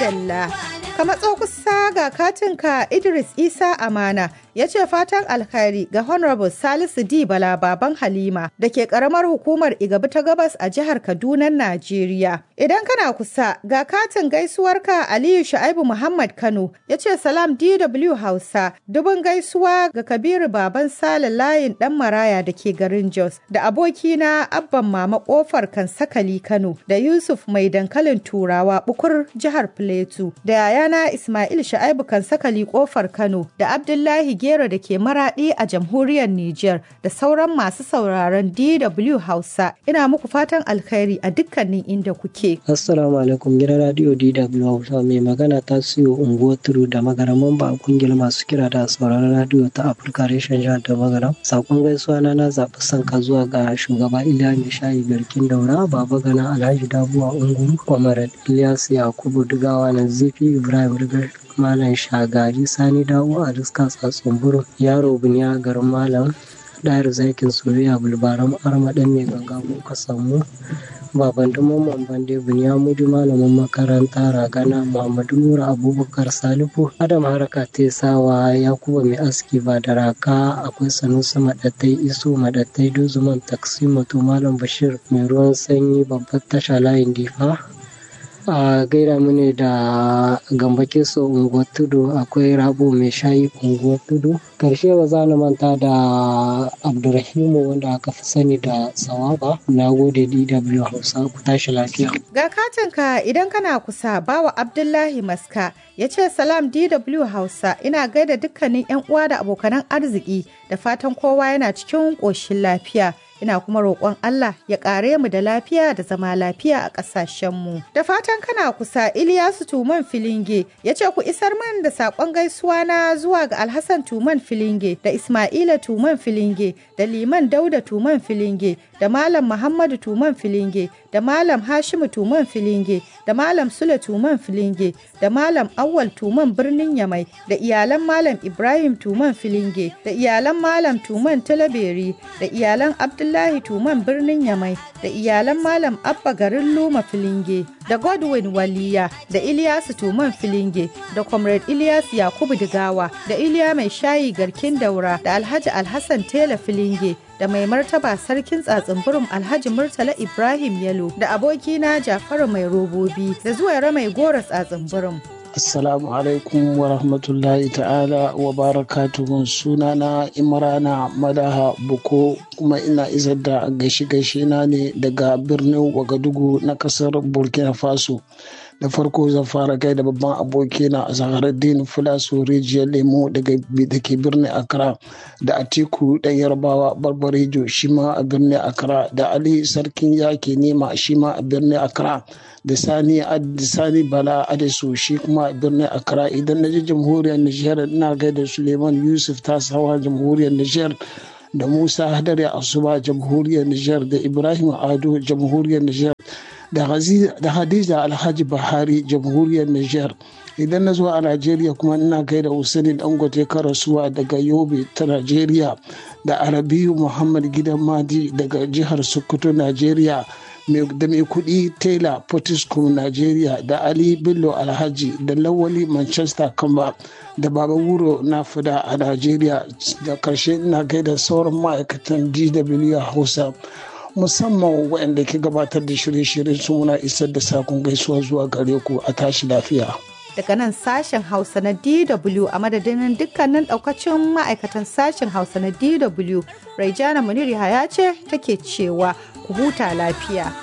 madalla. Ka matso kusa ga katinka Idris Isa Amana ya ce fatan alkhairi ga Honorable Salisu D. Bala Baban Halima da ke karamar hukumar Igabi ta Gabas a jihar Kaduna, Najeriya. Idan kana kusa ga katin gaisuwarka Aliyu Shu'aibu Muhammad Kano ya ce salam DW Hausa dubin gaisuwa ga Kabiru Baban Sale layin dan Maraya da ke garin Jos da abokina Abban Mama Kofar Kansakali Kano da Yusuf Mai Dankalin Turawa Bukur jihar Plateau da yayana Ismail Shu'aibu Kansakali Kofar Kano da Abdullahi Gero da ke maraɗi a jamhuriyar Nijar da sauran masu sauraron DW Hausa. Ina muku fatan alkhairi a dukkanin inda kuke. Assalamu alaikum gidan radio DW Hausa mai magana ta siyo unguwar turu da magaraman ba a kungiyar masu kira da sauraron radio ta Afirka reshen jihar da magaram. Sakon gaisuwa na na zaɓi sanka zuwa ga shugaba Iliya Mai Shayi Garkin Daura, Baba Gana Alhaji Dabuwa Unguru, Kwamarat Ilyas Yakubu Dugawa Nazifi Ibrahim Rigar Malam Shagari Sani Dawo a Riska Tsatsun Buru Yaro Buniya garin Malam Ɗayar Zakin Soyayya Bulbaram Arma ɗan mai ganga ka samu Baban Mamman Bande Buniya Mudu malamin makaranta Ragana Muhammadu Nura Abubakar Salifu Adam Haraka Tesawa Yakuba Mai Aski Badaraka akwai Sanusi Maɗattai Iso Maɗattai Dozuman Taksimato Malam Bashir Mai ruwan sanyi babbar tasha layin Difa a gaira mune da gambake so unguwar tudu akwai rabo mai shayi unguwar tudu karshe ba za na manta da abdurrahimu wanda aka fi sani da sawaba na gode dw hausa ku tashi lafiya Ga katinka idan kana kusa bawa Abdullahi Maska ya ce salam DW Hausa ina gaida dukkanin 'yan uwa da abokanan arziki da fatan kowa yana cikin ƙoshin lafiya. Ina kuma roƙon Allah ya ƙare mu da lafiya da zama lafiya a ƙasashenmu. Da fatan kana kusa Iliyasu Tuman Filinge ya ce ku isar man da saƙon gaisuwa na zuwa ga Alhassan Tuman Filinge da Ismaila Tuman Filinge da Liman Dauda Tuman Filinge da Malam Muhammadu Tuman Filinge da Malam Hashimu Tuman Filinge da Malam Sule Tuman Filinge da Malam Awwal Tuman Birnin Yamai da iyalan Malam Ibrahim Tuman Filinge da iyalan Malam Tuman Talaberi da iyalan Abdullahi Tuman Birnin Yamai da iyalan Malam Abba garin Luma Filinge da Godwin Waliya da Ilyasu Tuman Filinge da Comrade Ilyas Yakubu Digawa da Iliya Mai Shayi Garkin Daura da Alhaji Alhassan Tela Filinge da mai martaba sarkin tsatsin alhaji murtala ibrahim yalo da abokina jafaru mai robobi da zuwa mai gora tsatsin burum Assalamu alaikum wa rahmatullahi ta'ala wa barakatuhun sunana Imrana Madaha Buko kuma ina isar da gaishe-gaishe na ne daga birnin Wagadugu na kasar Burkina Faso. da farko zan fara kai da babban abokina a zaharaddin fulasu rijiyar lemo da ke birnin accra da atiku dan yarbawa barbarejo shi ma a birnin accra da ali sarkin yaki nema shi ma a birnin accra da sani sani bala adesu shi kuma a birnin accra idan na ji jamhuriyar nijar ina gaida suleiman yusuf tasawa jamhuriyar nijar da musa hadari asuba jamhuriyar nijar da ibrahim ado jamhuriyar nijar da hadiza alhaji bahari jamhuriyar niger idan na zo a najeriya kuma ina gaida usaini dangote karasuwa daga yobe ta najeriya da arabiyu muhammad gidan madi daga jihar sokoto najeriya da mai kudi taylor potiskum najeriya da ali bello alhaji da lawali manchester kamba da baba wuro na fida a najeriya da karshe ina gaida sauran ma'aikatan dw hausa musamman waɗanda ke gabatar da shirye-shiryen su muna isar da sakon gaisuwa zuwa gare ku a tashi lafiya. Daga nan sashen Hausa na DW a madadin dukkanin ɗaukacin ma'aikatan sashen Hausa na DW, Raijana Muniri ya ce take cewa ku huta lafiya.